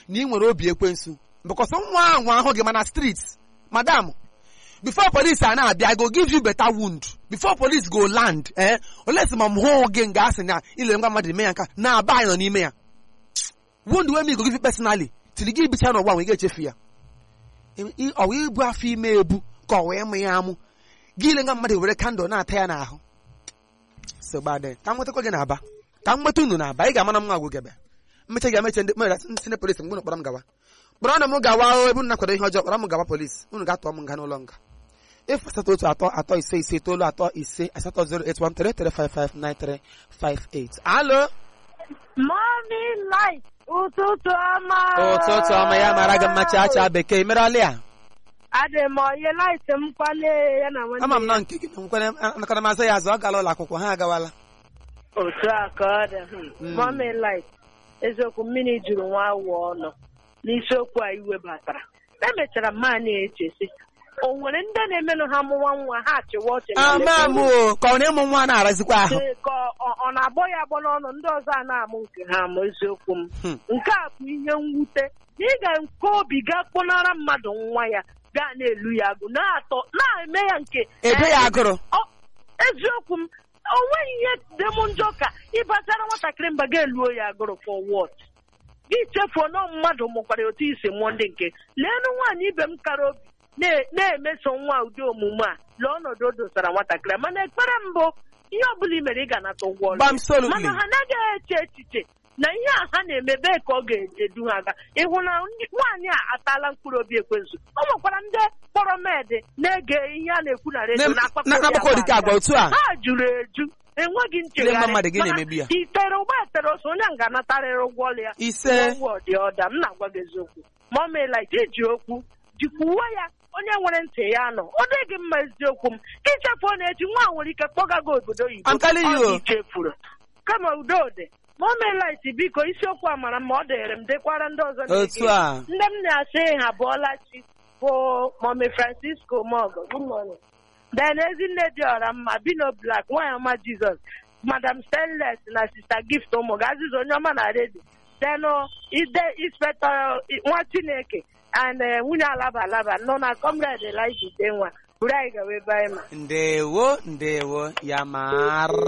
na ị nwere obi ekwensu because nwa ahụ ahụ gị mana street madam before police a na-abịa I go give you better wound before police go land eh olesi ma m hụ gị nga asị na ile ngwa mmadụ eme ya nka na aba anyị nọ n'ime ya wound wey me go give you personally tiri gị bicha n'ụwa nwere ga-echefu ya ọwa ibu afọ ime ebu ka ọ wee mụ ya amụ gị ile nga mmadụ were kandụl na-ata ya n'ahụ sogbade ka m nwetakwa gị na-aba ka m nweta unu na-aba ị ga-amana m nwa agwụgebe mmecha ga-emeche ndị mere nsị ndị polisi mgbe unu kpọrọ m gawa kpọrọ na m gawa o, ebe unu nakwado ihe ọjọọ kpọrọ m gawa polisi unu ga-atọ m nga n'ụlọ nga efu asatọ otu atọ atọ ise ise itoolu atọ ise asatọ zero eight one three three five five nine three five eight alo Morning light, ụtụtụ ọma. ụtụtụ ọma ya mara gị mma chaa chaa bekee merala ya Adị m onye light m kwale ya na nwanne ama m na nke gị na nkwere nakọrọ m azụ ya azụ ọ gala ụlọ akwụkwọ ha agawala otu a ka ọ dị Mm. Morning light, eziokwu mmiri juru nwa awụ ọnụ n'isiokwu a iwebatara. Emechara m ma na-echesi o nwere ndị na-emenụ ha mụwa nwa ha achịwa ọchị na ama m o ka ọ na ịmụ nwa na-arazikwa ahụ Ee, ka ọ- ọ na-agbọ ya agbọ n'ọnụ ndị ọzọ a na-amụ nke ha ma eziokwu m Hmm. nke a bụ ihe mwute na ị ga-nke obi gaa kpọnara mmadụ nwa ya gaa na-elu ya agụ na-atọ na-eme ya nke ebe ya agụrụ Ọ- eziokwu m o nweghị ihe dị m njọ ka ịbachara nwatakịrị mba ga-eluo ya agụrụ for what gị chefuo na mmadụ mụkwara ya otu isi mụọ ndị nke leenụ nwaanyị ibe m kara obi na- na-emeso nwa ụdị omume a lee ọnọdụ o dosara nwatakịrị mana ekpere mbụ ihe ọ bụla i mere ị ga-anata ụgwọ ọrụ ya. Absolutely. mana ha anaghị eche echiche na ihe a ha na-emebe ka ọ ga-edu ha aga ịhụ na ndị- nwaanyị a ataala mkpụrụ obi ekwensu ọ nwekwara ndị kpọrọ medị na-ege ihe a na-ekwu na redio Na- na-akpakọ na- obi na-akpakọ agwa ụdị ka agwa aga. otu a ha juru eju enweghị Ile mma mmadụ gị nchegharị na-emebi ya. Mana itere ụgbọ etere ose onye a ga-anatarịrị ụgwọ ọrụ ya ise ụgwọ dị ọda m na-agwa gị eziokwu ma ọ meela iji okwu jikwuwe ya onye nwere ntị ya nọ ọ dịghị mma eziokwu m ichefuo na echi nwa nwere ike kpọga gị obodo oyibo I'm telling you. ọ dị ichefuru kama udo dị ma o meela iti biko isiokwu a mara mma ọ dịrị m dịkwara ndị ọzọ na-ege otu a ndị m na-asị ha bụọla chi bụ mọmi francisco mog good morning then ezinne dị ọra mma bino black nwaanyị ọma jizọs madam stainless na sister gift ụmụ gị azịza onye ọma na redio then uh, ide inspector uh, nwa chineke and uh, nwunye alaba alaba nọ na comrade elija denwa buru anyị gawa ebe anyị ma ndewo ndewo ya mara